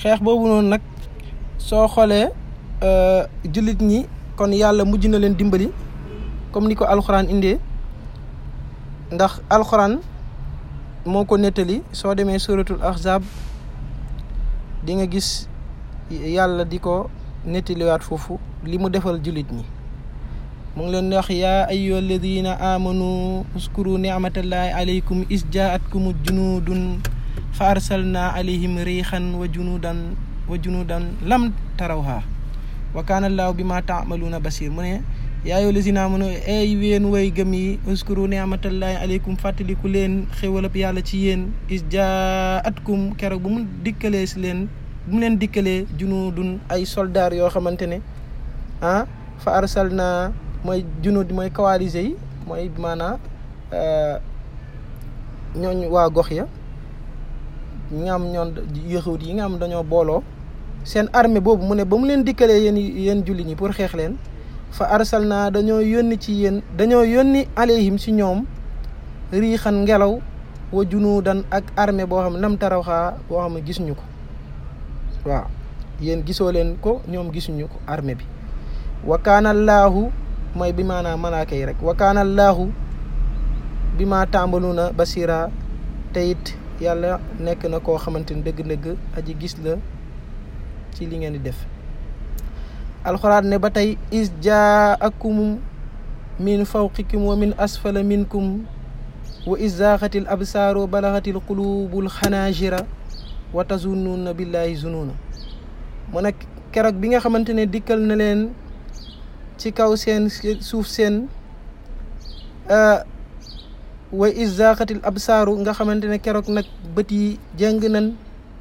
xeex boobu noonu nag soo xoolee jullit ñi kon yàlla mujj na leen dimbali comme ni ko alxuraan indee ndax alxuraan moo ko nettali soo demee suratul ahzab di nga gis yàlla di ko nettaliwaat foofu li mu defal jullit ñi mu ngi leen di wax yaa ayyuha alladina amanu uskuru nicmatallahi alaykum is jaatkum junudun fa arsalna alayhim riixan wa junudan wa junudan lam tarawha wa kaana allahu bima taamaluuna basir mu ne yaa ayyuha alladina amanu ay ween way gëm yi uskuru nicmatallahi alaykum fàttaliku leen xéwalab yàlla ci yéen is jaatkum keroog bu mu dikkalee si leen bu mu leen dikkalee junudun ay soldaar yoo xamante ne ah fa arsalna mooy junud mooy coalisé yi mooy maanaa ñooñ waa gox ya ñi nga am ñoon yëxawut yi nga am dañoo booloo seen armée boobu mu ne ba mu leen dikkalee yéen yéen julli ñi pour xeex leen fa arsal naa dañoo yónni ci yéen dañoo yónni alayhim si ñoom riixan ngelaw wa junuudan ak armée boo xam ne lam tarawxaa boo xam ne gisuñu ko waaw yéen gisoo leen ko ñoom gisuñu ko armée bi wa kaana allaahu mooy bi maanaam malaaka yi rek wa kaana allaahu bi maa tàmbalu na basira te it yàlla nekk na koo xamante ni dëgg-dëgg aji gis la ci li ngeen di def alxuraan ne ba tey is jaakum min fawqikum wa min asfala minkum wa is zaaxatil absaaru wa balaxatil qulubul xanaajira wa tazunnuuna billahi zunuuna mu nekk keroog bi nga xamante ne dikkal na leen ci kaw seen suuf seen wa is zaaxatil absaaru nga xamante ne keroog nag bët yi jëng nan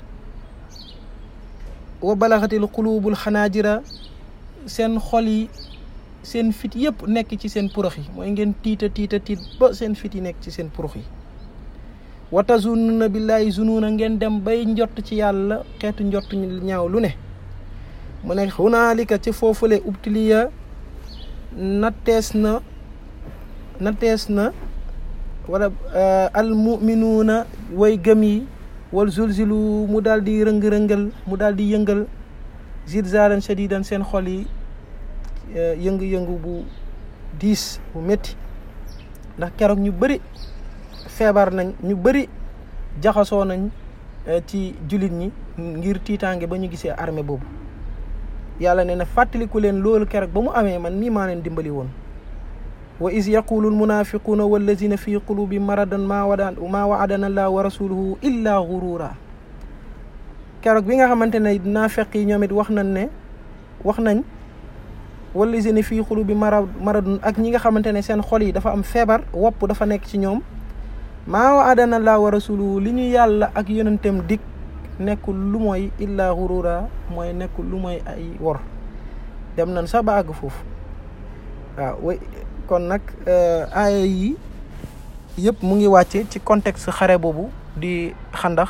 wa balaxatil qulubul xanaajira seen xol yi seen fit yëpp nekk ci seen porox yi mooy ngeen tiita tiita tiit ba seen fit yi nekk ci seen porox yi wa tazunnuna billahi zunuuna ngeen dem bay njott ci yàlla xeetu njott ñaaw lu ne mu ne hunaalika ci foofule ubtiliya nattees na nattees na wala almuminuuna way gëm yi wal zulzilu mu daal di rëng-rëngal mu daal di yëngal zilzaalan shadidan seen xol yi yëngu-yëngu bu diis bu métti ndax keroog ñu bëri feebar nañ ñu bëri jaxasoo nañ ci jullit ñi ngir tiitaange ba ñu gisee armée boobu yàlla nee na fàttaliku leen loolu keroog ba mu amee man mii maa leen dimbali woon wa is yaqulu almunafiquuna wallazina fi qulubi maradan maa wada maa waadana allah wa rasuluhu illa gurura keroog bi nga xamante ne naafeq yi ñoom it wax nañ ne wax nañ wallazina fi qulubi mara maradun ak ñi nga xamante ne seen xol yi dafa am feebar wopp dafa nekk ci ñoom maa waadana allah wa rasuluhu li ñu yàlla ak yonentam dig nekkul lu mooy illa gurura mooy nekkul lu mooy ay wor dem nañ sax ba àgg foofu waaw kon nag aaya yi yëpp mu ngi wàcce ci contexte xare boobu di xandax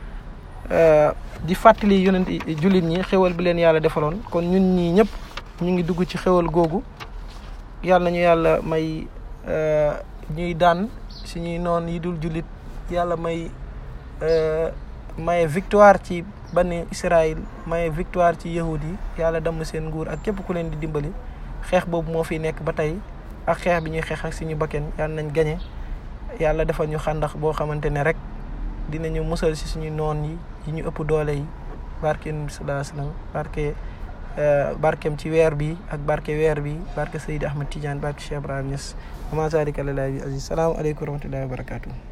di fàttali yonent jullit ñi xéwal bi leen yàlla defaloon kon ñun ñii ñëpp ñu ngi dugg ci xéwal googu yàlla nañu yàlla may ñuy daan suñuy noon yi dul jullit yàlla may maye victoire ci bani Israël maye victoire ci yahud yi yàlla damm seen nguur ak képp ku leen di dimbali xeex boobu moo fi nekk ba tey ak xeex bi ñuy xeex ak suñu bakken yàlla nañ gañe yàlla defal ñu xàndax boo xamante ne rek dinañu musal si suñu noon yi yi ñu ëpp doole yi barke yonent bi sallallahu alayhi wasallam barke barkeem ci weer bi ak barke weer bi barke Seydi Ahmad Tidiane barke Cheikh Ibrahima Niass ama zalika lillahi aziz salaamu aleykum wa rahmatullahi wa barakatuh